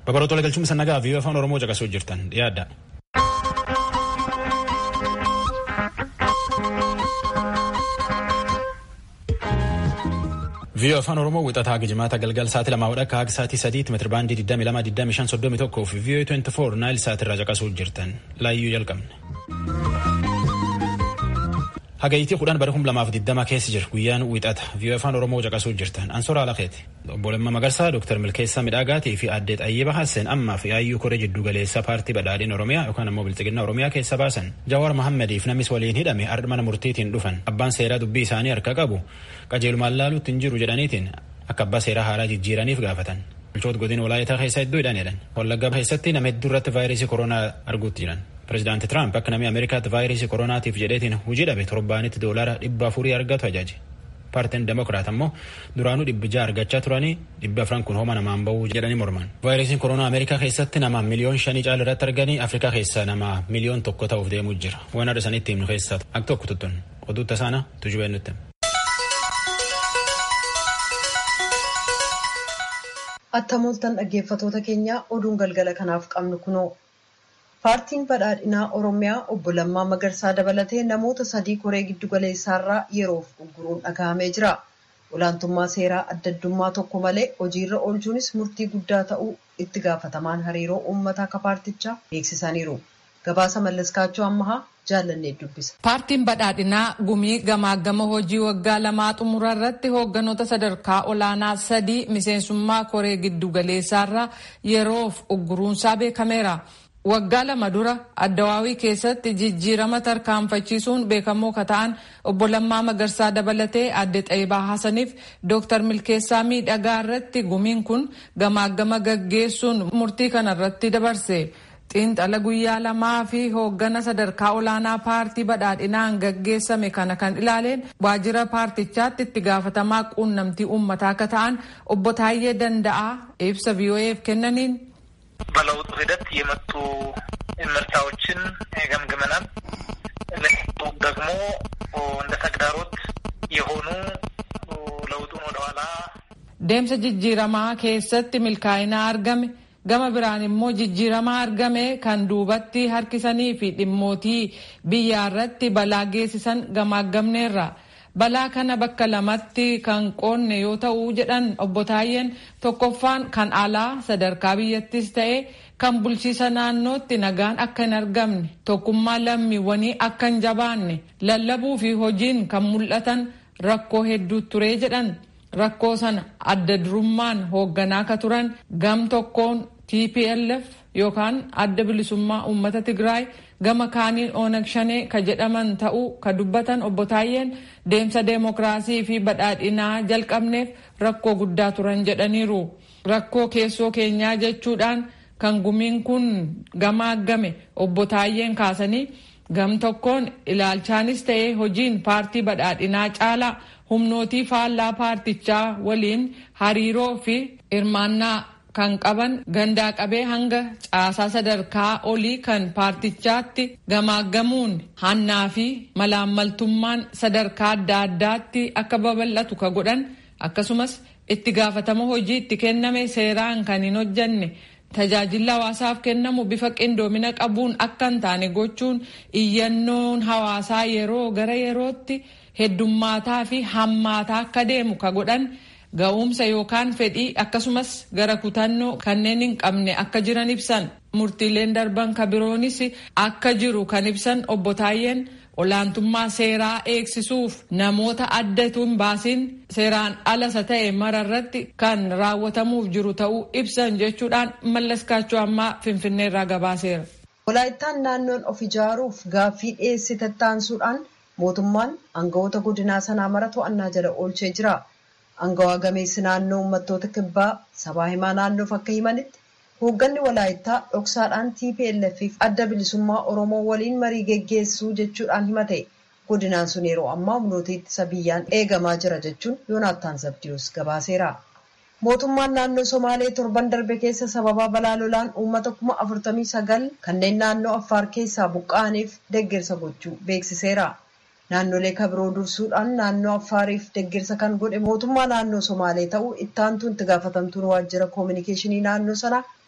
Babaroota galchuun sannagaa fi afaan Oromoo caqasuu jirtan dhiyaadha. Viiyoo afaan Oromoo wixataa gijimaata galgal sa'aatii lamaa wadhakka haga sa'aatii sadiitti meetira baandii 22,25,31 fi viiyoo 24 naayil sa'aatirraa caqasuu jirtan laayyuu jalqabne. Hagayitii kudhan bara kuma lamaaf digdama keessa jira guyyaan wixata viiyoo afaan Oromoo caqasuu jirtan ansoora alakeeti. Obbo Lammaa Magarsaa Dooktar Milkeessaa Midhaagaatii fi Aaddeet Ayyiba Hasseen ammaa fi Ayyuu Koree Jiddu Galeessaa Paartii Badhaadhiin Oromiyaa yookaan ammoo Bilxiginaa Oromiyaa keessa baasan. Jawaar Mahaammadiif namis waliin hidhame ardha mana murtiitiin dhufan abbaan seeraa dubbii isaanii harka qabu qajeelumaan laaluutti hin jiru jedhaniitiin akka abbaa seeraa haaraa jijjiiraniif gaafatan. Bulchoota godina walaayitaa keessaa iddoo hidhan jedhan. Wallaggaa keessatti nama hedduu irratti vaayirasii koronaa arguutti jiran. Pireezidaanti Tiraamp akka namni Ameerikaatti vaayirasii koronaatiif jedheetiin hojii dhabe torbaanitti doolaara dhibba afurii argatu ajaaje. Paartiin Demokiraat ammoo duraanuu dhibbi ja'a argachaa turanii dhibbi afran kun hooma namaan bahuu jedhanii morman. Vaayirasiin koronaa Ameerikaa keessatti nama miliyoon shanii caala irratti arganii Afrikaa keessaa nama miliyoon tokko ta'uuf deemuu jira. Waan adda sanitti himnu keessaa akka tokko tuttun oduu tasaana tujubeen nutti. Attamooltan dhaggeeffatoota keenya oduun galgala kanaaf qabnu kunoo. Paartiin badhaadhinaa Oromiyaa obbo Lammaa Magarsaa dabalatee namoota sadii koree giddu galeessaarraa yeroof ugguruun dhaga'amee jira. Olaantummaa seeraa adda addummaa tokko malee hojiirra oolchuunis murtii guddaa ta'uu itti gaafatamaan hariiroo uummataa akka paartichaa beeksisaniiru. Gabaasa Mallaskaachoo Ammahaa jaallannee dubbisa. Paartiin badhaadhinaa gumii gamaagama hojii waggaa lamaa xumura irratti hoogganoota sadarkaa olaanaa sadii miseensummaa koree giddu galeessaarraa yeroof ugguruunsaa beekameera. Waggaa lama dura addawaawii keessatti jijjiirama tarkaanfachiisuun beekamoo ka ta'an obbo Lammaa Magarsaa dabalatee adde Xaayibaa Hassaniif Dooktar Milkeessaa Miidhagaa irratti gumiin kun gamaagama gaggeessuun murtii kana irratti dabarse. Xiinxala guyyaa lamaa fi hooggana sadarkaa olaanaa paartii badhaadhinaan gaggeessame kana kan ilaaleen waajjira paartichaatti itti gaafatamaa quunnamtii uummataa akka ta'an obbo Taayyee Danda'aa ibsa VOA'f kennaniin በለውጡ ሂደት የመጡ ምርታዎችን ገምግመናል። ደግሞ እንደ ተግዳሮት የሆኑ ለውጡን ወደኋላ deemsa jijjiiramaa keessatti milkaa'inaa argame gama biraan immoo jijjiiramaa argame kan duubatti harkisanii fi dhimmootii biyyaa irratti balaa geessisan gamaaggamneerra. balaa kana bakka lamatti kan qoonne yoo ta'u jedhan obbo Taayyeen tokkoffaan kan alaa sadarkaa biyyattis ta'e kan bulchiisa naannootti nagaan akka hin argamne tokkummaa lammiiwwanii akka hin jabaanne lallabuu fi hojiin kan mul'atan rakkoo hedduu ture jedhan rakkoo sana adda durummaan hoogganaa ka turan gam tokkoon TPLF yookaan adda bilisummaa uummata Tigraay gama kaaniin Onag Shanee ka jedhaman ta'uu ka dubbatan obbo Taayyeen deemsa deemokiraasii fi badhaadhinaa jalqabneef rakkoo guddaa turan jedhaniiru. Rakkoo keessoo keenyaa jechuudhaan kan gumiin kun gamaagame obbo Taayyeen kaasanii gam tokkoon ilaalchaanis ta'ee hojiin paartii badhaadhinaa caalaa humnootii faallaa paartichaa waliin hariiroo fi hirmaannaa kan qaban gandaa qabee hanga caasaa sadarkaa olii kan paartichaatti gamaaggamuun hannaa fi malaammaltummaan sadarkaa adda addaatti akka babal'atu ka godhan akkasumas itti gaafatama hojii itti kenname seeraan kan hin hojjanne tajaajila hawaasaaf kennamu bifa qindoomina qabuun akka hin taane gochuun iyyannoon hawaasaa yeroo gara yerootti heddummaataa fi hammaataa akka deemu ka godhan ga'umsa yookaan fedhii akkasumas gara kutannoo kanneen hin qabne akka jiran ibsan murtiileen darban ka biroonis akka jiru kan ibsan obbo Taayyeen olaantummaa seeraa eegsisuuf namoota addatu hin baasin seeraan alasa ta'e mararratti kan raawwatamuuf jiru ta'uu ibsan jechuudhaan mallaskaachuu ammaa finfinneerraa gabaaseera. Walaayittaan naannoon of ijaaruuf gaaffii dhiyeessite taansuudhaan mootummaan aangawoota godinaa sanaa mara to'annaa jala oolchee jira. Aangawaa gameessi naannoo uummattoota kibbaa sabaa himaa naannoof akka himanitti hoogganni walaayittaa dhoksaadhaan TPLF fi adda bilisummaa Oromoo waliin marii geggeessuu jechuudhaan himate. Godinaan sun yeroo ammaa humnoota ittisa biyyaan eegamaa jira jechuun Yoonaattaan Zabdiyoos gabaaseera. Mootummaan naannoo Somaalee torban darbe keessa sababa balaa lolaan uummata kuma afurtamii sagal kanneen naannoo Affaar keessaa buqqa'aniif deeggarsa gochuu beeksiseera. Naannolee kabiroo dursuudhaan naannoo Affaariif deeggarsa kan godhe mootummaa naannoo Somaalee ta'uu ittaantuun itti gaafatamtuun waajjira koominikeeshinii naannoo sanaa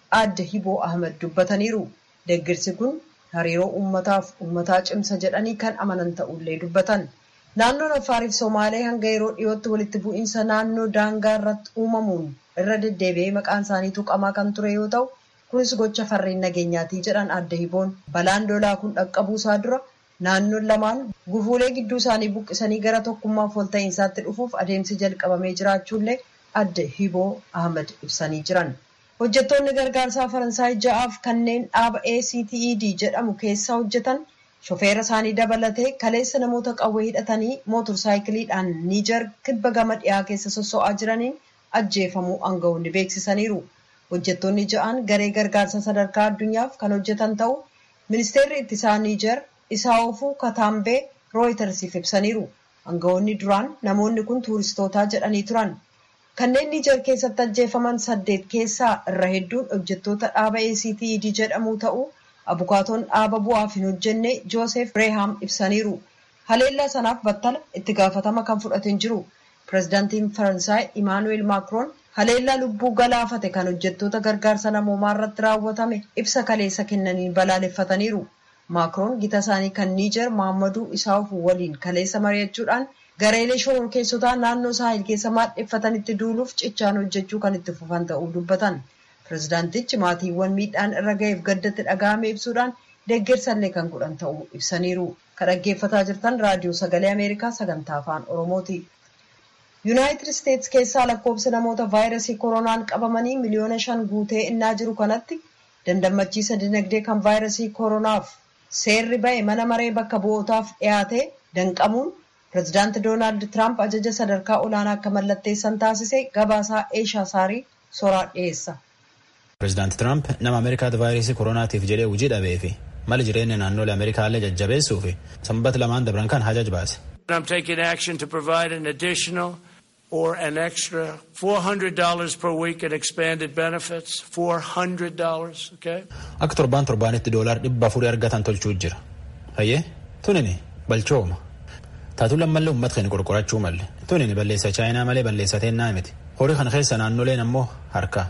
aadde Hiboo Ahmed dubbataniiru. Deeggarsi kun hariiroo uummataaf uummataa cimsa jedhanii kan amanan ta'ullee dubbatan. Naannoon Afaariif Somaalee hanga yeroo dhiyootti walitti bu'iinsa naannoo daangaa irratti uumamuun irra deddeebi'ee maqaan isaanii tuqamaa kan ture yoo ta'u, kunis gocha farreen nageenyaatii jedhan aadde Hiboon. Balaan lolaa kun dhaqqabuusaa dura naannoon lamaan gufuulee gidduu isaanii buqqisanii gara tokkummaaf walta'iinsaatti dhufuuf adeemsi jalqabamee jiraachuullee aadde Hiboo Ahmed ibsanii jiran. Hojjettoonni gargaarsaa Faransaay ja'aaf kanneen dhaaba ACTED jedhamu keessa hojjetan shofeera isaanii dabalatee kaleessa namoota qawwee hidhatanii mootorsaayikiliidhaan Niijar kibba gama dhiyaa keessa sosso'aa jiraniin ajjeefamuu aangawoonni beeksisaniiru. Hojjettoonni ja'aan garee gargaarsa sadarkaa addunyaaf kan hojjetan ta'uu ministeerri ittisaa Niijar Isaawofuu Kataambee Rooyitersiif ibsaniiru. Aangawoonni duraan namoonni kun tuuristootaa jedhanii turan. Kanneen Niijar keessatti ajjeefaman saddeet keessaa irra hedduun hojjettoota dhaaba ACTED jedhamuu ta'uu abukaatoon dhaaba bu'aaf hin hojjenne Joosef Bireehaam ibsaniiru. Haleellaa sanaaf battala itti gaafatama kan fudhatan jiru. Pireezidaantiin Faransaay Imaanuweel Maakiroon haleellaa lubbuu galaafate kan hojjettoota gargaarsa namoomaa irratti raawwatame ibsa kaleessa kennaniin balaaleffataniiru. Maakiroon gita isaanii kan Niijar Maammaduu Isaawuf waliin kaleessa mari'achuudhaan gareelee shororkeessotaa naannoo saahil keessa maadheffatanitti duuluuf cichaan hojjechuu kan itti fufan ta'uu dubbatan. Pireezidaantichi maatiiwwan miidhaan irra ga'eef gaddatti dhaga'ame ibsuudhaan deeggarsallee kan godhan ta'uu ibsaniiru. Kan dhaggeeffataa jirtan raadiyoo sagalee Ameerikaa sagantaa afaan Oromooti. Yuunaayitid Isteetsi keessaa lakkoofsi namoota vaayirasii koronaan qabamanii miliyoona shan guutee innaa jiru kanatti dandammachiisa dinagdee kan vaayirasii koronaaf seerri ba'e mana maree bakka bu'ootaaf dhiyaate danqamuun pireezidaanti Doonaald Tiraamp ajaja sadarkaa olaanaa akka mallatteessan taasise gabaasaa Eeshaa Saarii soraa dhiyeessa. Pireezidaanti Tiraamp nama Ameerikaatti vaayirasii koronaatiif jedhee hojii dhabee fi mala jireenya naannolee Ameerikaallee jajjabeessuu fi sanbata lamaan dabran kan hajaj baase. I'm taking action to provide an additional or an extra $400 per week in expanded benefits. $400, okay? Akka torbaan torbaanitti doolaar dhibba afurii argatan tolchuu jira. Hayyee tunini balchooma. Taatuun lammallee uummata keenya qorqorachuu malle. Tunini balleessa chaayinaa malee balleessa teennaa miti. Horii kana keessa naannoleen ammoo harka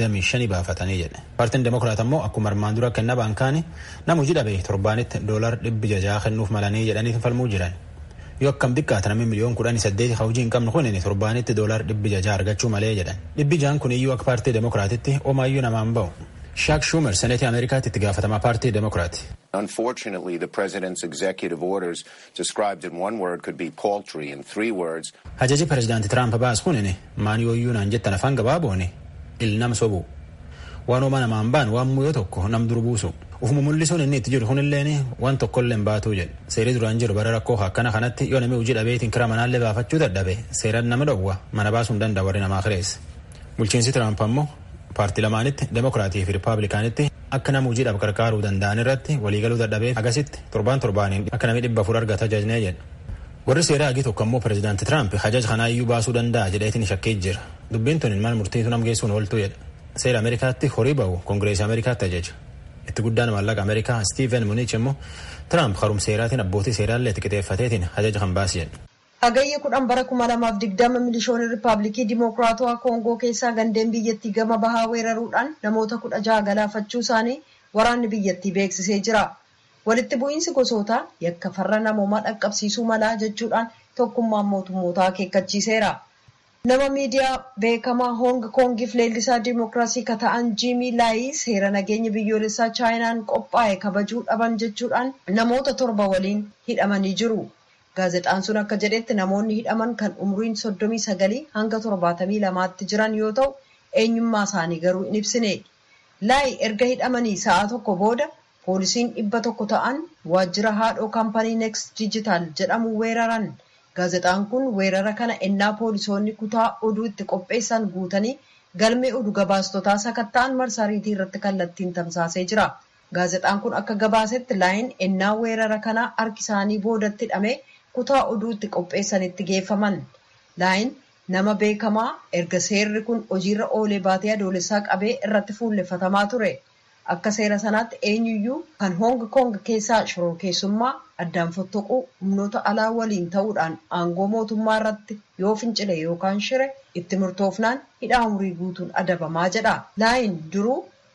25 baafatanii jedhe. Paartiin Demokiraat ammoo akkuma armaan dura kenna baankaanii nama hojii dhabe torbaanitti doolaar dhibbi jajaa kennuuf malanii jedhanii falmuu jiran. Yoo akkam xiqqaate namni miliyoon kudhanii saddeeti hojii hin qabne kun torbaanitti doolaar dhibbi jajaa argachuu malee jedhan. Dhibbi jaan kun iyyuu akka paartii Demokiraatitti omaayyuu namaan ba'u. Shaak Schumer seneetii Ameerikaatti itti gaafatamaa paartii Demokiraati. Unfortunately, the president's executive orders described in one word could be paltry in three words. Ajaji pireezidaanti Tiraamp baas kun maan yooyyuu naan jettan afaan gabaabooni il nam sobu. Waan ooma namaan baan waan muyoo tokko nam dur buusu. Ufuma mul'isuun inni itti jiru kunilleen waan tokkollee baatuu jedhe. Seerii duraan jiru bara rakkoo akkana kanatti yoo namni hojii dhabeetiin kira manaallee baafachuu dadhabe seeraan nama dhowwa mana baasuu hin danda'a warri namaa kireesse. Bulchiinsi Tiraamp ammoo paartii lamaanitti Demokiraatii fi Rippaabilikaanitti akka nama hojiidhaaf gargaaruu danda'an irratti waliigaluu dadhabeef agasitti torbaan torbaaniin akka namni dhibba afur argata ajajnee jedha. Warri seeraa hagii tokko ammoo pireezidaanti Tiraamp hajaja kanaa iyyuu baasuu danda'a jedheetiin shakkee jira. Dubbiin tun mana murtiitu nam geessuun ooltuu jedha. Seera Ameerikaatti horii ba'u Koongireesii Ameerikaatti ajaja. Itti guddaan maallaqa Ameerikaa Stiiven Munich immoo Tiraamp harum seeraatiin abbootii seeraallee itti qixeeffateetiin hajaja kan baasi jedha. Hagayya kudhan bara kuma lamaaf digdama milishoonni Rippaabilikii Dimokiraatawaa Koongoo keessaa gandeen biyyattii gama bahaa weeraruudhaan namoota kudha jaha galaafachuu isaanii waraanni biyyattii beeksisee jira. Walitti bu'iinsi gosoota yakka farra namoomaa dhaqqabsiisuu malaa jechuudhaan tokkummaan mootummootaa akeekkachiiseera. Nama miidiyaa beekamaa Hoong Koongiif leellisaa Dimookiraasii ka ta'an Jiimii Laayii seera nageenya biyyoolessaa Chaayinaan qophaa'e kabajuu dhaban jechuudhaan namoota torba waliin hidhamanii jiru. Gaazexaan sun akka jedhetti namoonni hidhaman kan umriin soddomii sagalii hanga torbaatamii lamaatti jiran yoo ta'u eenyummaa isaanii garuu hin ibsine. Laayi erga hidhamanii sa'a tokko booda poolisiin dhibba tokko ta'an waajjira haadhoo kaampanii Next Digital jedhamu weeraran. Gaazexaan kun weerara kana ennaa poolisoonni kutaa oduu itti qopheessan guutanii galmee oduu gabaastotaa sakatta'an marsariitii irratti kallattiin tamsaasee jira. Gaazexaan kun akka gabaasetti laayin ennaa weerara kanaa harki isaanii boodatti hidhamee kutaa oduu itti qopheessanitti geeffaman. Laayin nama beekamaa erga seerri kun hojiirra oolee baatee adoolessaa qabee irratti fuulleffatamaa ture. Akka seera sanaatti eenyuyyuu kan Hoong Koong keessaa shororkeessummaa addaan fottoquu humnoota alaa waliin ta'uudhaan aangoo mootummaa irratti yoo fincile yookaan shire itti murtoofnaan hidhaa umurii guutuun adabamaa jedha. Laayin duruu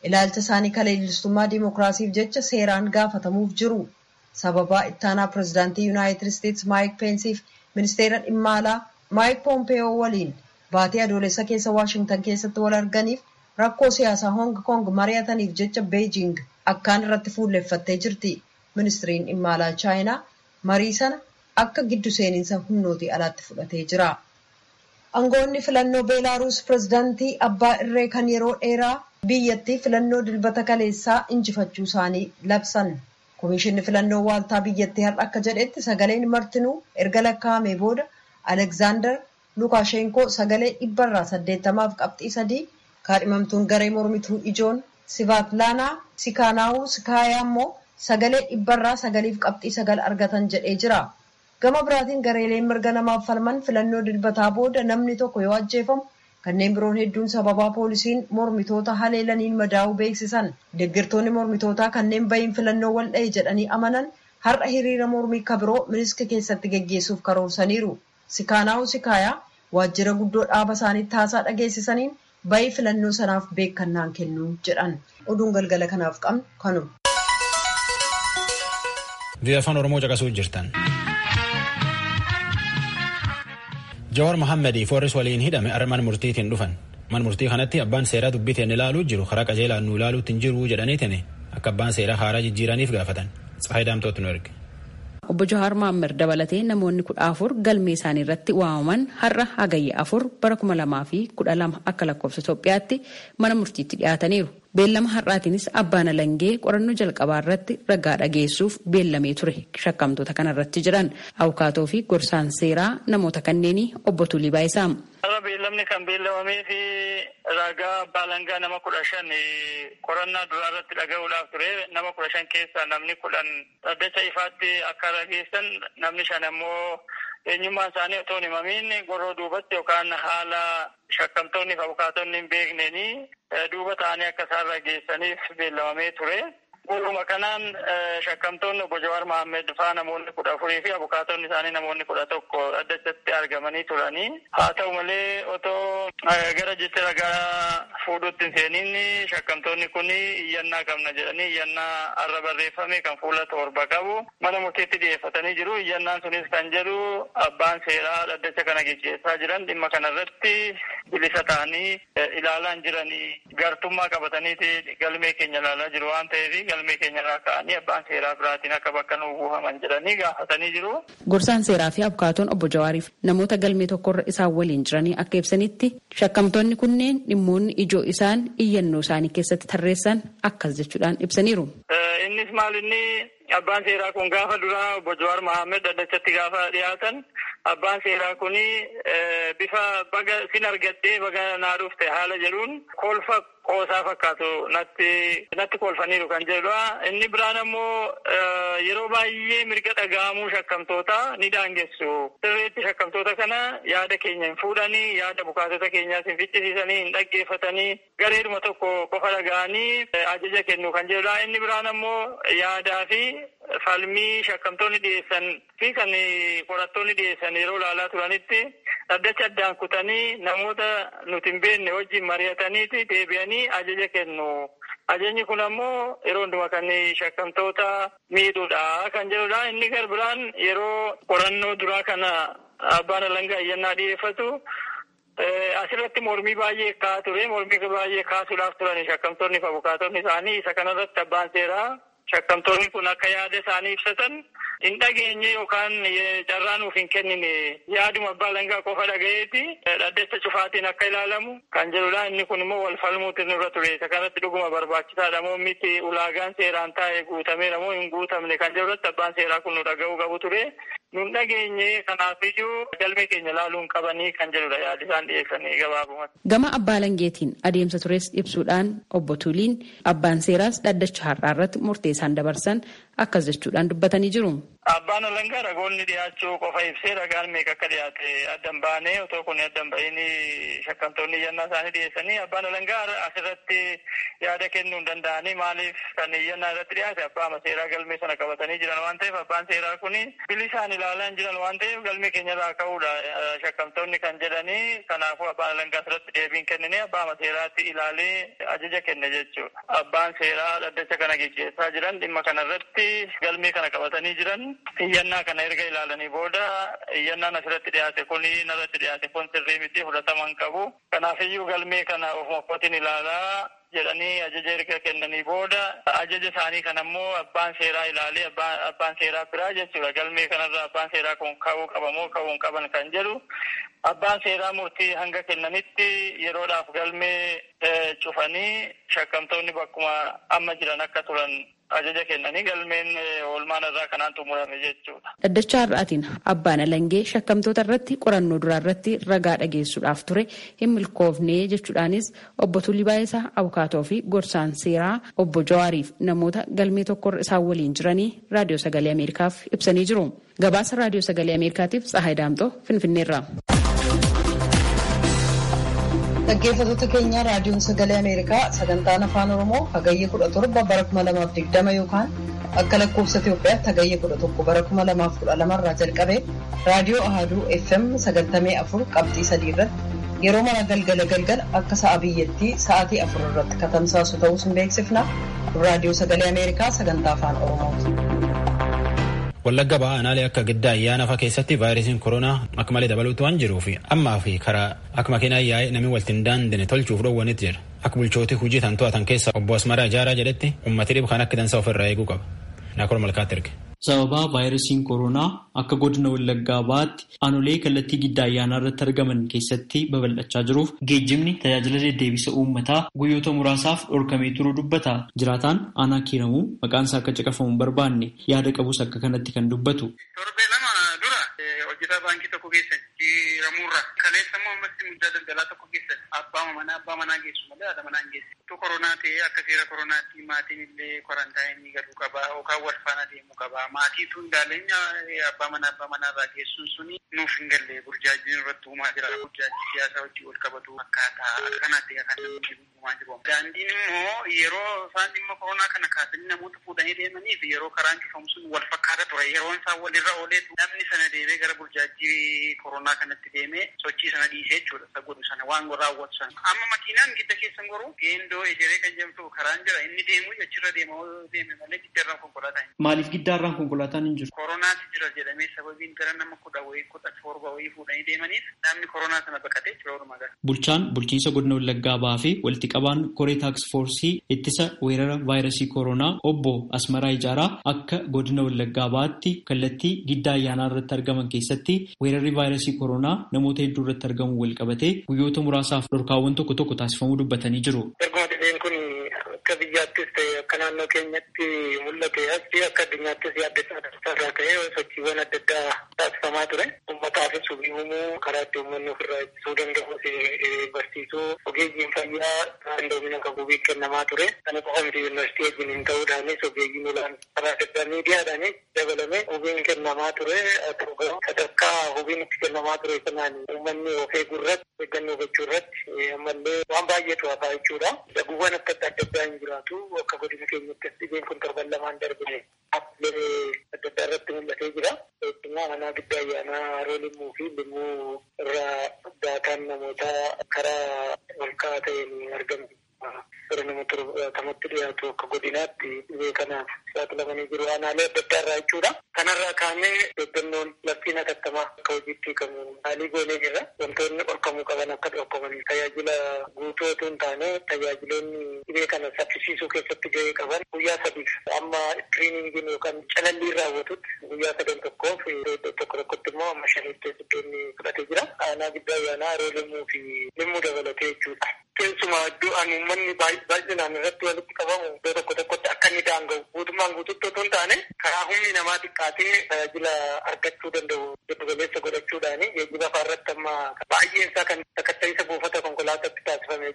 ilaalcha isaanii kaleellistummaa diimokiraasiif jecha seeraan gaafatamuuf jiru. Sababaa ittaanaa pirezidaantii Yuunaayitid Isteetsi Maayik Peensiif ministeera dhimma alaa Maayik Poompeyoo waliin baatii adoolessa keessa Waashingtan keessatti wal arganiif rakkoo siyaasaa Hong Kong mari'ataniif jecha Beejing akkaan irratti fuulleffattee jirti. Ministiriin dhimma alaa Chaayinaa marii sana akka giddu seeninsa humnootii alaatti fudhatee jira. Aangoonni filannoo Beelaaruus pirezidaantii abbaa irree kan yeroo dheeraa biyyattii filannoo dilbata kaleessaa injifachuu isaanii labsan. Komishinni filannoo waaltaa biyyattii har'a akka jedhetti sagaleen martinuu erga lakkaa'amee booda Alekzaandar Lukaashenkoo sagalee dhibbarraa saddeettamaaf qabxii sadii kaadhimamtuun garee mormituu ijoon Sivaatlaanaa Sikaanaawuu Sikaayaa immoo sagalee dhibbarraa sagaliif qabxii sagal argatan jedhee jira. Gama biraatiin gareeleen mirga namaaf falman filannoo dilbataa booda namni tokko yoo ajjeefamu kanneen biroon hedduun sababaa poolisiin mormitoota haleelaniin madaa'uu beeksisan deeggartoonni mormitootaa kanneen bahiin filannoo wal dha'e jedhanii amanan har'a hiriira mormii kabiroo miniski keessatti geggeessuuf karoorsaniiru. Sikaanaa'u Sikaayaa waajjira guddoo dhaaba isaaniitti haasaa dhageessisaniin bahii filannoo sanaaf beekannaan kennuu jedhan. Oduun galgala kanaaf qabnu kanuma. Biyya afaan Oromoo caqasuu jirtan. Jawaar Mohaammed Foorris waliin hidhame har'a mana murtiitiin dhufan. Mana murtii kanatti abbaan seeraa dubbiteen ilaaluu jiru karaa qajeelaan nu ilaaluutti hin jiru jedhaniitiin akka abbaan seeraa haaraa jijjiiraniif gaafatan. Tsahayi Daamtootti nu erge. Obbo Jawaar Mohaammed dabalatee namoonni kudha afur galmee isaanii irratti waamaman har'a hagayya afur bara kuma lamaa fi kudha lama akka lakkoofsa Itoophiyaatti mana murtiitti dhiyaataniiru. Beellama har'aatiinis abbaan alangee qorannoo jalqabaa irratti ragaa dhageessuuf beellamee ture shakkamtoota kanarratti jiran abukaatoo fi gorsaan seeraa namoota kanneenii obbo Tulii Baayisaa. Har'a beellamni kan beellamamee fi ragaa abbaa alangaa nama kudha shan qorannaa duraa irratti dhaga'uudhaaf ture nama kudha shan keessaa namni kudhan dhaddacha ifaatti akka rageessan namni shan ammoo eenyummaan isaanii otoo hin himamiin goroo duubatti yookaan haala shakkamtoonni fi abukaatonni hin beekneenii duuba ta'anii akka isaan rageessaniif beellamamee ture. Waluma kanaan shakkamtoonni obbo Jawaar Mohaammed faa namoonni kudha afurii fi abukaatonni isaanii namoonni kudha tokko dhaddachatti argamanii turanii. Haa ta'u malee otoo gara jecha ragaa fuudhutti hin seeniin shakkamtoonni kun iyyannaa qabna jedhanii iyyannaa har'a barreeffame kan fuula torba qabu mana murtiitti dhiyeeffatanii jiru. Iyyannaan sunis kan jedhu abbaan seeraa dhaddacha kana gaggeessaa jiran dhimma kanarratti bilisa ta'anii ilaalaan jiranii gartummaa qabataniiti galmee keenya ilaalaa jiru waan ta'eef galmee keenya irraa ka'anii abbaan seeraa biraatiin akka bakka nu buufaman jedhanii gaafatanii jiru. Gorsaan seeraa fi abukaatoon obbo Jawaariif namoota galmee tokkorra isaan waliin jiranii akka ibsanitti shakkamtoonni kunneen dhimmoonni ijoo isaan iyyannoo isaanii keessatti tarreessan akkas jechuudhaan ibsaniiru. Innis maal inni abbaan seeraa kun gaafa duraa obbo Jawaar Mohaammed dhaddachatti gaafa dhiyaatan abbaan seeraa kun bifa baga sin argadhee baga naa dhufte haala jedhuun kolfa qoosaa fakkaatu natti natti kolfaniiru kan jedhudha. Inni biraan ammoo yeroo baay'ee mirga dhaga'amuu shakkamtoota ni daangessu. Sirreetti shakkamtoota kana yaada keenya hin fuudhanii yaada abukaatota keenyaas hin ficcisiisanii hin dhaggeeffatanii gareeduma tokko qofa dhaga'anii ajaja kennu kan jedhudha. Inni biraan ammoo yaadaa fi falmii shakkamtoonni dhiyeessan fi kan qorattoonni dhiyeessan yeroo ilaalaa turanitti dhaddacha addaan kutanii namoota nuti hin beekne wajjin mari'ataniiti deebi'anii ajaja kennu. Ajajni kun ammoo yeroo hundumaa kan shakkamtoota miidhuudha kan jedhudha. Inni gar biraan yeroo qorannoo duraa kana abbaan alangaa iyyannaa dhiyeeffatu asirratti mormii baay'ee ka'aa ture. Mormii baay'ee kaasuudhaaf turan shakkamtoonni fi abukaatonni isaanii isa kanarratti abbaan seeraa shakkamtoonni kun akka yaada isaanii ibsatan hin dhageenye yookaan carraa nuuf hin kennine yaaduma abbaa alangaa qofa dhagayeeti dhaddacha cufaatiin akka ilaalamu kan jedhudha. Inni kun immoo wal falmuutu nurra ture. Isa kanatti dhuguma barbaachisaadha moo miti ulaagaan seeraan taa'e guutameera moo hin guutamne kan jedhurratti abbaan seeraa kun nu dhaga'uu qabu ture. Nun dhageenye kanaafiyyuu galmee keenya ilaaluun qabanii kan jedhudha yaada isaan dhiyeessanii gabaabumatti. Gama abbaa alangeetiin adeemsa tures ibsuudhaan obbo Tuliin abbaan seeraas dhaddacha har'aa irratti murtee isaan dabarsan akkas jechuudhaan dubbatanii jiru. Abbaan alangaa ragoonni dhiyaachuu qofa ibsee ragaan meeqa akka dhiyaate addan baanee otoo kun addan ba'iin shakkamtoonni iyyannaa isaanii dhiyeessanii abbaan alangaa asirratti yaada kennuu hin danda'anii maaliif kan iyyannaa irratti dhiyaate abbaa seeraa galmee sana qabatanii jiran waan ta'eef abbaan seeraa kun bilisaan ilaalaa hin jiran waan ta'eef galmee keenyarraa ka'uudha shakkamtoonni kan jedhanii kanaafuu abbaan alangaa asirratti deebiin kennine abbaa seeraatti ilaalee ajaja kenne jechuudha. Abbaan seeraa dhaddacha kana geggeessaa jiran dhimma kanarratti galmee kana qabatanii jiran iyyannaa kana erga ilaalanii booda iyyannaan asirratti dhiyaate kun narratti dhiyaate kun sirrii miti fudhatama hin qabu. Kanaafiyyuu galmee kana ofuma kootiin ilaalaa jedhanii ajaja erga kennanii booda ajaja isaanii kan ammoo abbaan seeraa ilaalee abbaan seeraa biraa jechuudha galmee kanarra abbaan seeraa kun ka'uu qabamoo ka'uu hin qaban kan jedhu abbaan seeraa murtii hanga kennanitti yeroodhaaf galmee cufanii shakkamtoonni bakkuma amma jiran akka turan ajaja kennanii galmeen oolmaan irraa kanaan xumurame jechuudha. Dhaddacha har'aatiin abbaan alangee shakkamtoota irratti qorannoo duraa irratti ragaa dhageessuudhaaf ture hin milkoofne jechuudhaanis obbo Tulii Baayisaa Abukaatoo fi gorsaan seeraa obbo Jawaariif namoota galmee tokkorra isaan waliin jiranii raadiyoo sagalee Ameerikaaf ibsanii jiru. Gabaasa raadiyoo sagalee Ameerikaatiif Tsahaay Daamtoo Finfinneerraa. Dhaggeeffattoota keenya raadiyoon sagalee Ameerikaa sagantaan afaan Oromoo hagayya kudha torba bara kuma lamaaf digdama yookaan akka lakkoofsa Itoophiyaatti hagayya kudha tokko bara kuma lamaaf kudha lamarraa jalqabee raadiyoo Ahaduu FM sagantamii afur qabxii sadii irratti yeroo mara galgala galgala akka sa'a biyyattii sa'aatii afur irratti katamsaasu ta'uu sin beeksifna raadiyoo sagalee Ameerikaa sagantaa afaan Oromooti. Wallagga ba'aa aanaalee akka giddaa ayyaana fa'aa keessatti vaayirasiin koronaa akka malee dabaluutu waan jiruuf ammaa fi karaa akka makiinaa yaa'ee namni walitti hin daandine tolchuuf dhoowwanitti jira. Akka bulchootii hojii tan to'atan keessa obbo Asmaraa Ijaaraa jedhetti ummati dhibu kan akka dansa ofirraa eeguu qaba. Naakol Malkaatti erge. Sababa vaayirasiin koronaa akka godina wallaggaa ba'aatti aanolee kallattii giddaa ayyaanaa irratti argaman keessatti babal'achaa jiruuf geejjibni tajaajila deddeebisa uummataa guyyoota muraasaaf dhorkamee turuu dubbata. Jiraataan aanaa kiiramuu maqaan isaa akka caqafamu barbaanne yaada qabus akka kanatti kan dubbatu. Torbee lama dura hojjetaa baankii tokko keessatti kiiramuurra kaleessa immoo ammas muddaa daldalaa tokko keessatti abbaa manaa abbaa manaa geessu malee haadha manaa hin geessu. Tu koronaa ta'ee akka seera koronaatti maatiin illee kwarantaayinii galuu qabaa yookaan wal faana deemuu qabaa. Maatiitu hindaaleenya abbaa manaa abbaa manaa irraa geessuun suni nuuf hin galle burjaajiin irratti uumaa jira. Burjaajii siyaasaa wajjin wal qabatu akkaataa akkanaatti kan namni uumaa jiru. Daandiin immoo yeroo isaan dhimma koronaa kana kaasanii namoota fuudhanii deemanii fi yeroo karaan cufamu sun wal fakkaata ture. Yeroon isaan walirra ooleetu namni sana deemee gara burjaajii koronaa kanatti deemee sochii sana dhiisee jechuudha. Isa godhu sana waan raawwatu sana. Amma makiinaan gidda keessan goruu geendoo ejeree kan jedhamtu karaan jira inni deemu achirra deema deeme malee giddarraan konkolaataa hin Maaliif giddaarraan konkolaataan hin jiru? Koronaatu jira jedhamee sababiin gara nama kudha wayii kudha torba wayii fuudhanii deemaniif namni koronaa sana baqatee jira walumaa gala. Bulchaan bulchiinsa godina Wallaggaa ba'aa fi walitti qabaan koree taaks foorsii ittisa weerara vaayirasii koronaa obbo Asmaraa Ijaaraa akka godina Wallaggaa ba'aatti kallattii giddaa ayyaanaa irratti argaman keessatti weerarri vaayirasii koronaa namoota hedduu irratti argamu wal qabatee guyyoota muraasaaf dhorkaawwan tokko tokko taasifamuu dubbatanii jiru. Erguma dhibeen kun akka biyyaattis ta'e akka naannoo keenyatti mul'ate asii akka addunyaattis yaaddeessaa irraa ta'e sochiiwwan adda addaa taasifamaa ture. Uummataafis hubii uumuu karaa itti uummanni ofirraa ittisuu danda'us barsiisuu ogeeyyiin fayyaa qindoomina qabu hubii kennamaa ture. Kana qofa miti yuunivarsiitii wajjin hin ta'uudhaanis ogeeyyiin olaan karaa adda addaa miidiyaadhaanis dabalame hubiin kennamaa ture. Sadarkaa hubiin itti kennamaa ture sanaan uummanni of eeguu irratti eeggannoo gochuu irratti ammallee waan baay'eetu hafaa jechuudha. Daguuwwan akka adda addaa hin jiraatu akka godina keenyatti dhibeen kun torban lamaan darbine dhaabbilee adda addaa irratti mul'atee jira. Keessumaa manaa giddaa ayyaanaa haroo limmuu fi limmuu irraa daataan namoota karaa ol ka'aa ta'een argamu. Gara nama torbatamatti dhiyaatu akka godinaatti dhibee kanaaf saaxilamanii jiru aanaalee adda addaa irraa jechuudha. Kanarraa kaanee eeggannoon labsiin hatattamaa akka hojiitti hiikamu haalii goonee jirra. Wantoonni dhorkamuu qaban akka dhorkaman tajaajila guutuu otoo hin taane tajaajiloonni dhibee kana saffisiisuu keessatti gahee qaban guyyaa sadiif amma tiriiningiin yookaan calalliin raawwatutti guyyaa sadan tokkoof iddoo tokko tokkotti immoo amma shanitti iddoonni fudhatee jira. Aanaa giddaa ayyaanaa haroo limmuu fi limmuu dabalatee jechuudha. Keessumaa iddoo ani uummanni baay'inaan irratti walitti qabamu iddoo tokko tokkotti akka inni daanga'u guutummaan guututti otoo hin taane karaa humni namaa xiqqaatee tajaajila argachuu danda'u giddu galeessa godhachuudhaani geejjiba fa'aa irratti amma baay'een isaa kan sakatta'isa buufata konkolaataatti taasifame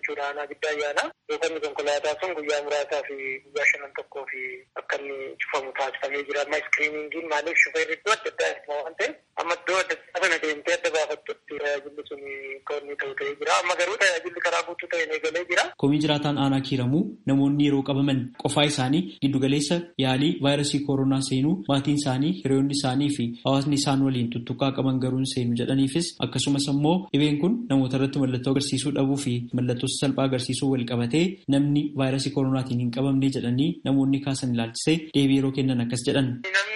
jechuudha aanaa giddaa ayyaana. Buufanni konkolaataa sun guyyaa muraasaa fi guyyaa shanan tokkoo fi akka inni cufamu taasifamee jira. Amma iskiriiningiin maaliif shufeerri iddoo adda addaa itti waan ta'eef amma iddoo adda addaa sana deemtee adda baafattutti tajaajilli sun kan inni ta'u ta'ee jira. Amma garuu tajaajilli karaa guutuu ta'een eegalee jira. Komii jiraataan aanaa kiiramuu namoonni yeroo qabaman qofaa isaanii giddugaleessa yaalii vaayirasii koronaa seenuu maatiin isaanii hiriyoonni isaanii fi hawaasni isaan waliin tuttuqqaa qaban garuu seenu jedhaniifis akkasumas immoo dhibeen kun namoota irratti mallattoo agarsiisuu dhabuu fi mallattoo salphaa agarsiisuu wal qabatee namni vaayirasii koronaatiin hin qabamne jedhanii namoonni kaasan ilaalchisee deebii yeroo kennan akkas jedhan.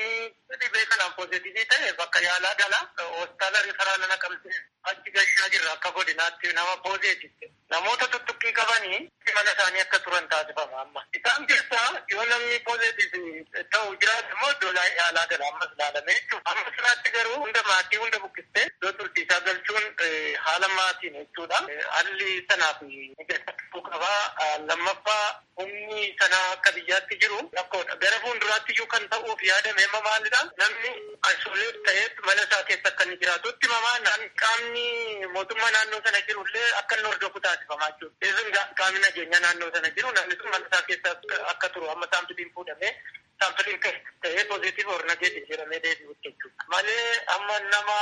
dhibee kanaan poozitivii ta'e bakka yaalaa gala hospitaala rifaraala naqamtee achi gashaa jirra akka godinaatti nama poozeetitti namoota tuttuqqii qabanii mana isaanii akka turan taasifama amma isaan keessaa yoo namni poozeetiif ta'u jiraate immoo iddoo yaalaa gala ammas ilaalame jechuudha amma siraatti garuu hunda maatii hunda bukkistee iddoo turtiisaa galchuun haala maatiin jechuudha haalli sanaaf mijaa'uu qabaa lammaffaa humni sanaa akka biyyaatti jiru rakkoodha gara fuulduraatti iyyuu kan ta'uuf yaadame amma maalidha namni isoleet ta'ee mana isaa keessa akka inni jiraatutti mamaa qaamni mootummaa naannoo sana jirullee akka inni hordofu taasifamaa jiru. Isin qaamni nageenya naannoo sana jiru namni sun mana isaa keessa akka turu amma saampiliin fuudhamee saampiliin ta'ee pozitiif or nageetiin jedhamee deebi'u jechuudha. Malee amma nama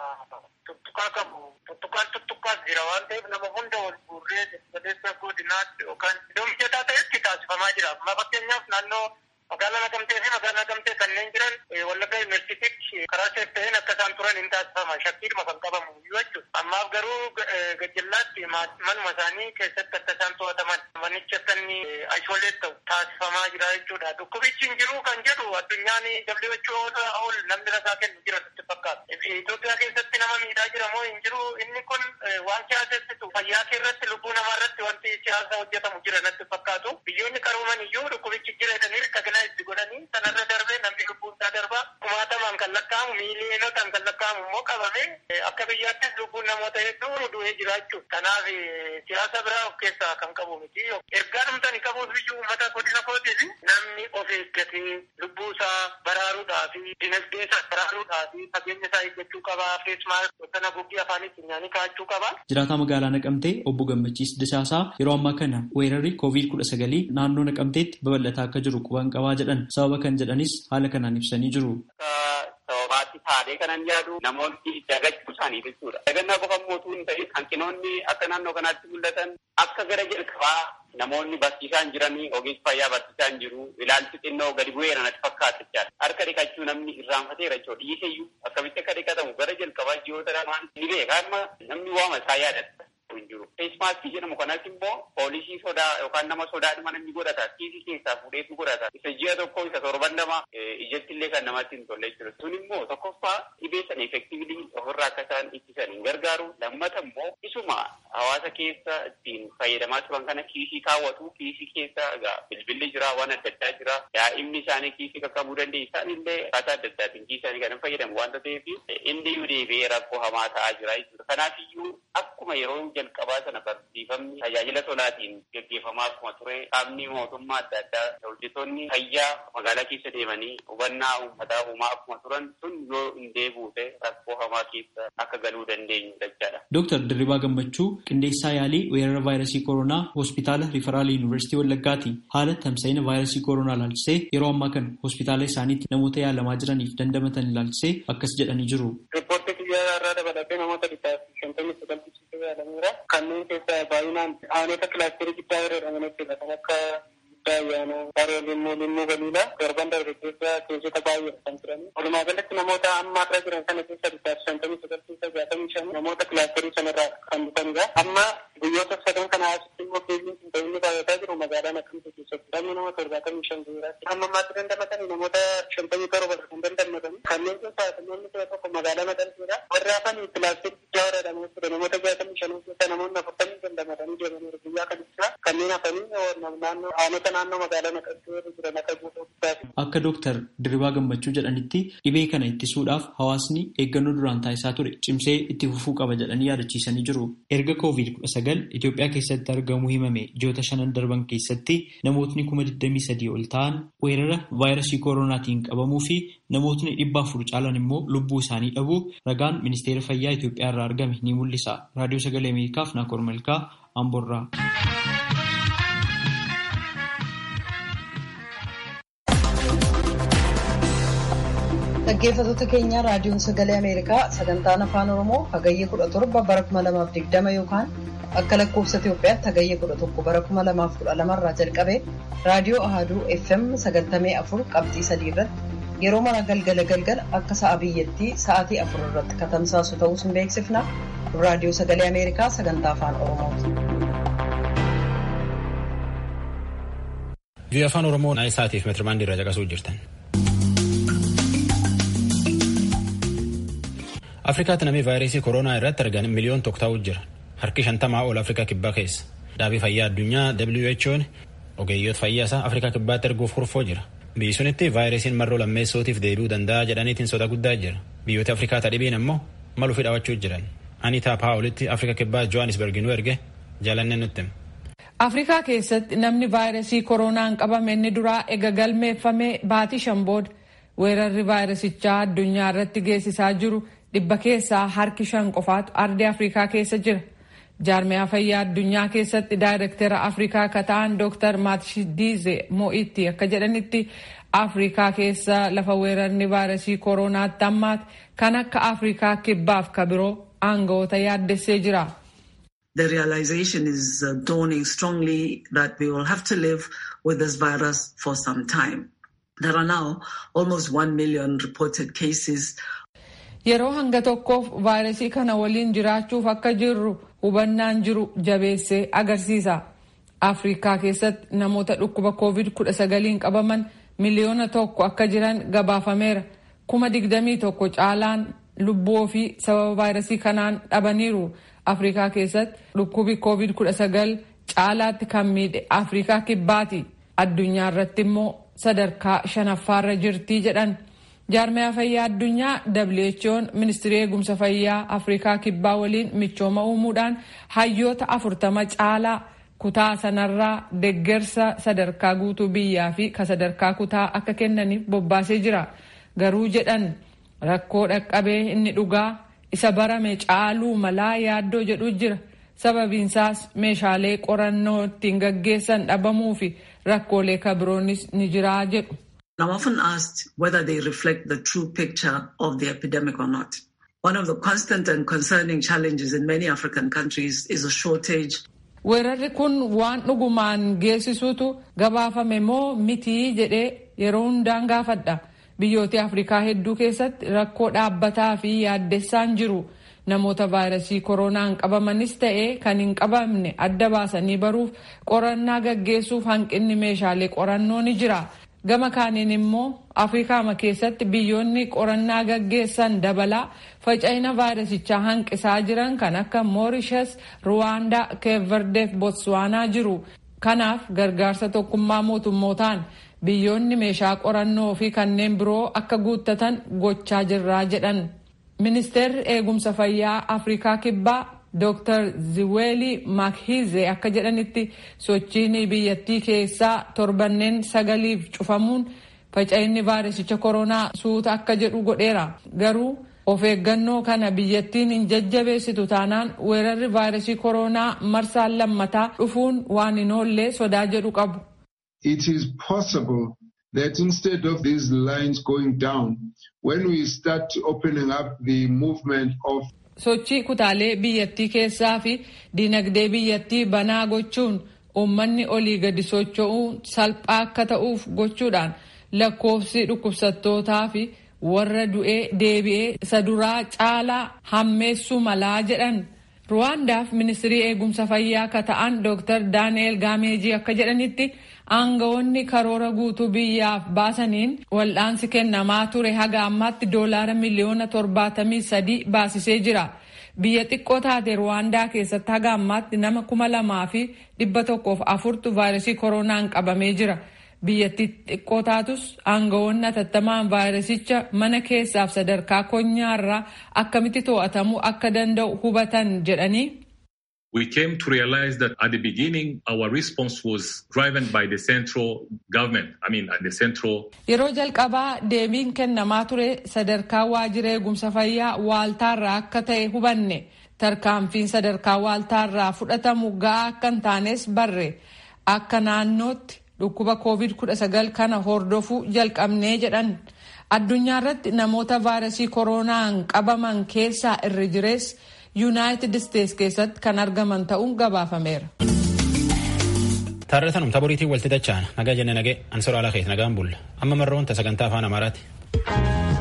tuttuqaa qabu tuttuqaan tuttuqaas jira waan ta'eef nama hunda wal guurree galeessa godinaatti yookaan iddoo mijataa ta'etti taasifamaa jira. Amma fakkeenyaaf naannoo magaalaa Naqamtee fi magaalaa Naqamtee kanneen jiran Wallaggaa Yuunivarsiitiitti karaa seef ta'een akka isaan turan hin taasifama. Shakkiidhuma kan qabamu jechuudha. Ammaaf garuu gajjallaatti manuma isaanii keessatti akka isaan to'ataman manichi akka inni aishooleet ta'u taasifamaa jira jechuudha. Dhukkubichi hin jiru kan jedhu addunyaan WHO ol namni rasaa kennu jira sitti fakkaata. Itoophiyaa keessatti nama miidhaa jira moo hin jiru inni kun waan siyaasessitu fayyaa irratti lubbuu namaa irratti wanti siyaasa hojjetamu jira natti fakkaatu. Biyyoonni qarooman iyyuu dhukkubichi jira jedhanii rakkina itti godhanii sanarra darbee namni lubbuun isaa darba kumaatamaan kan lakkaa'amu miiliyonotaan kan lakkaa'amu immoo qabame akka biyyaattis lubbuun namoota hedduu du'ee jira jechuudha. Kanaaf siyaasa biraa of keessaa kan qabu miti. Ergaa dhumtani qabuuf biyyuu uummata godina kootiif namni of eeggatee lubbuu isaa baraaruudhaa fi dinagdee isaa baraaruudhaa fi fageenya isaa eeggachuu qaba. Feesmaas sana guggii afaanitti nyaanii kaa'achuu qaba. Jiraataa magaalaa Naqamtee obbo Gammachiis Disaasaa yeroo ammaa kana weerarri koovid kudha sagalii naannoo Naqamteetti babal'ataa akka jiru quban qabaa jedhan sababa kan jedhanis haala kanaan ibsanii jiru. Sababaatti taatee kanan yaadu namoonni dagachuu isaanii jechuudha. Dagannaa qofa mootuu hin ta'in hanqinoonni akka naannoo kanaatti mul'atan akka gara jalqabaa namoonni barsiisaan jiranii ogeessi fayyaa barsiisaan jiru ilaalchi xinnoo gadi bu'eera natti fakkaata jechaadha. Harka dhiqachuu namni irraanfateera jechuudha. Dhiiseyyuu akkamitti akka dhiqatamu gara jalqabaa ji'oota lamaan ni beeka amma namni waama isaa yaadata. hin jiru. Feesmaaskii jedhamu kanas immoo poolisii sodaa yookaan nama sodaadhuma namni godhata. Kiisii keessaa fuudheetu godhata. Isa ji'a tokko isa torban lama ijatti illee kan namatti hin tolle jechuudha. Sun immoo tokkoffaa dhibee sana effektiivlii ofirraa akka isaan ittisan hin gargaaru. Lammata immoo isuma hawaasa keessa ittiin fayyadamaa turan kana kiisii kaawwatu. Kiisii keessa egaa bilbilli jira waan adda addaa jira. Daa'imni isaanii kiisii qaqqabuu danda'e isaan illee akkaataa adda addaatiin kiisii isaanii kan fayyadamu waanta ta'eef inni iyyuu deebi'ee rakkoo hamaa ta'aa jira jechuudha. Kanaafiyyuu akkuma yeroo jalqabaa sana barsiifamni tajaajila tolaatiin gaggeeffamaa akkuma ture qaamni mootummaa adda addaa hojjettoonni fayyaa magaalaa keessa deemanii hubannaa uummataa uumaa akkuma turan sun yoo hin deebi'ute rakkoo hamaa keessa akka galuu dandeenyu jechaadha. Dooktar Dirribaa Gammachuu qindeessaa yaalii weerara vaayirasii koronaa hospitaala Riferaal Yuunivarsiitii Wallaggaati. Haala tamsa'ina vaayirasii koronaa ilaalchisee yeroo ammaa kana hospitaala isaaniitti namoota yaalamaa jiraniif dandamatan ilaalchisee akkas jedhanii jiru. Riippoortii biyyaa irraa dabalatee namoota dhibbaaf shantamii sagaltii yaalameera. Kanneen keessaa baay'inaan aanota kilaasterii guddaa yeroo jedhaman jechuudha. Kan akka guddaa ayyaana, haroo limmuu, limmuu galiidha. Darban darbe keessa keessota baay'ee kan turani. Walumaa galatti namoota amma irra jiran kana keessa dhibbaaf shantamii sagaltii jaatamii shan namoota kilaasterii sanarraa kan dhufanidha. Amma guyyoota sadan kana asitti immoo keessiin kun ta'inni baay'ataa jiru magaalaa Naqamtee keessatti. Namni nama torbaatamii shan jiraatti. Amma ammaatti dandamatanii namoota shantamii torba kan dandamatanii. Kanneen keessaa namoonni kudha tokko magaalaa Naqamteedha. Warri hafan kilaasterii guddaa warra jedhamu jechuudha. Namoota jaatamii shan keessa namoonni afurtamii dandamatanii deemaniiru guyyaa kan ibsaa. Kanneen hafanii naannoo aanota naannoo magaalaa Naqamtee jiran akka guutuu guddaati. Akka Dooktar Dirribaa Gammachuu jedhanitti dhibee kana ittisuudhaaf hawaasni eeggannoo duraan taasisaa ture cimsee itti fufuu qaba jedhanii yaadachiisanii jiru. Erga koovid kudha sagal Itoophiyaa keessatti argamuu himame ji'oota shanan darban keessatti namootni kuma digdamii sadii ol ta'an weerara vaayirasii koronaatiin qabamuu fi namootni dhibba afur caalan immoo lubbuu isaanii dhabuu ragaan ministeera fayyaa Itoophiyaa irraa argame ni mul'isa. Raadiyoo sagalee Ameerikaaf Naakoor Malkaa Amborraa. Dhaggeeffattoota keenya raadiyoon sagalee Ameerikaa sagantaan afaan Oromoo hagayyee kudha torba bara kuma lamaaf digdama yookaan akka lakkoofsa Itoophiyaatti hagayyee kudha tokko bara kuma lamaaf kudha lamarraa jalqabee raadiyoo Ahaduu FM sagaltamee afur qabxii sadii irratti yeroo mara galgala galgala akka sa'a biyyattii sa'aatii afur irratti katamsaasu ta'uus hin beeksifna raadiyoo sagalee Ameerikaa sagantaa afaan Oromooti. Biyya afaan Oromoo naayil sa'aatiif meetirbaandii irra caqasuu jirtan. afrikaatti namni vaayirasii kooroonaa irratti argan miliyoon tokko ta'uu jira harki shantamaa ol afrikaa kibbaa keessa dhaabii fayyaa addunyaa who'n ogeeyyoota fayyaa isaa afrikaa kibbaatti erguuf kurfoo jira biyyi sunitti vaayirasiin marroo lammeessootiif deebi'uu danda'a jedhaniitiin soda guddaa jira biyyoota afrikaa tadhibiin ammoo maluu fi dhaawachuu jiran anitaa paawulitti afrika kibbaa johannisberg nu erge jaalannee nutti. afrikaa keessatti namni vaayirasii kooroonaan qabame inni duraa ega galmeeffamee baatii shan booda weerarri vaayirasichaa addunyaa irratti geessisaa jiru dhibba keessaa harki shan qofaatu ardii afrikaa keessa jira jaarmiyaa fayyaa addunyaa keessatti daayirektera afrikaa ka ta'an dooktar maatshidiize mo'itti akka jedhanitti afrikaa keessa lafa weerarni vaayirasii kooronaatti ammaati kan akka afrikaa kibbaaf ka biroo aangawoota yaaddessee jira. The realization is uh, dawning strongly that we will have to live with this virus for some time. There are now almost 1 million reported cases yeroo hanga tokkoof vaayirasii kana waliin jiraachuuf akka jirru hubannaan jiru jabeessee agarsiisa afrikaa keessatti namoota dhukkuba covid 19 qabaman miliyoona tokko akka jiran gabaafameera kuma digdamii tokko caalaan lubbuu ofii sababa vaayirasii kanaan dhabaniiru afrikaa keessatti dhukkubi covid 19 caalaatti kan miidhe afrikaa kibbaati addunyaa irratti immoo sadarkaa shanaffaarra jirtii jedhan. jaarmiyaa fayyaa addunyaa who'n ministirii eegumsa fayyaa afrikaa kibbaa waliin michooma uumuudhaan hayyoota afurtama caalaa kutaa sanarraa deggersa sadarkaa guutuu biyyaa fi ka sadarkaa kutaa akka kennaniif bobbaasee jira garuu jedhan rakkoo dhaqqabee inni dhugaa isa barame caaluu malaa yaaddoo jedhu jira sababiinsaas meeshaalee qorannoo ittiin gaggeessan dhabamuu fi rakkoolee kabiroonis ni jiraa jedhu. I'm often asked whether they reflect the true picture of the epidemic or not. One of the constant and concerning challenges in many African countries is a shortage. Weerarri kun waan dhugumaan geessisuutu gabaafame moo mitii jedhee yeroo hundaan gaafadha. Biyyoota Afrikaa hedduu keessatti rakkoo dhaabbataa fi yaaddessaan jiru. Namoota vaayirasii koronaan qabamanis ta'ee kan hin qabamne adda baasanii baruuf qorannaa gaggeessuuf hanqinni meeshaalee qorannoo ni jira. gama kaaniin immoo afrikaama keessatti biyyoonni qorannaa gaggeessan dabalaa faca'ina vaayirasichaa hanqisaa jiran kan akka moorishas ruwaandaa keeverdeef botswaanaa jiru kanaaf gargaarsa tokkummaa mootummootaan biyyoonni meeshaa qorannoo fi kanneen biroo akka guuttatan gochaa jirraa jedhan ministeerri eegumsa fayyaa afrikaa kibbaa Dr. Ziweli Makhize akka jedhanitti sochiin biyyattii keessaa torbanneen sagaliif cufamuun faca'inni vaayirasicha koronaa suuta akka jedhu godheera. Garuu of eeggannoo kana biyyattiin hin jajjabeessitu taanaan weerarri vaayirasii koronaa marsaan lammataa dhufuun waan hin oollee sodaa jedhu qabu. It is possible that instead of these lines going down, when we start opening up the movement of sochii kutaalee biyyattii keessaa fi dinagdee biyyattii banaa gochuun uummanni olii gadi socho'uun salphaa akka ta'uuf gochuudhaan lakkoofsi dhukkubsattootaa fi warra du'ee deebi'ee isa duraa caalaa hammeessuu malaa jedhan. ruwaandaaf ministirii eegumsa fayyaa akka ta'an dr daani'el gaameejii akka jedhanitti aangawoonni karoora guutuu biyyaaf baasaniin wal'aansi kennamaa ture haga ammaatti doolaara miliyoona torbaatamii sadii baasisee jira. Biyya xiqqoo taate Ruwaandaa keessatti haga ammaatti nama kuma lamaa fi dhibba tokkoof afurtu vaayirasii koronaan qabamee jira. Biyyattii xiqqoo taatus aangawoonni atattamaan vaayirasicha mana keessaaf sadarkaa konyaarraa akkamitti to'atamuu akka danda'u hubatan jedhanii We came to realize that at the beginning, our response was driven by the central government. I mean, at the central. Yeroo jalqabaa deebiin kennamaa ture sadarkaa waajjira eegumsa fayyaa waaltaarraa akka ta'e hubanne tarkaanfiin sadarkaa waaltaarraa fudhatamu ga'aa akka hin taanes barre akka naannootti dhukkuba covid-19 kana hordofuu jalqabnee jedhan addunyaa irratti namoota vaayirasii koronaan qabaman keessaa irri jirees yuunaayitid isteets keessatti kan argaman ta'uun gabaafameera. Taarratan umta boriitiin walti dacha'an nagaa jenne nagee ansora alaa keessa nagaan bulla amma marroon ta sagantaa afaan amaaraati.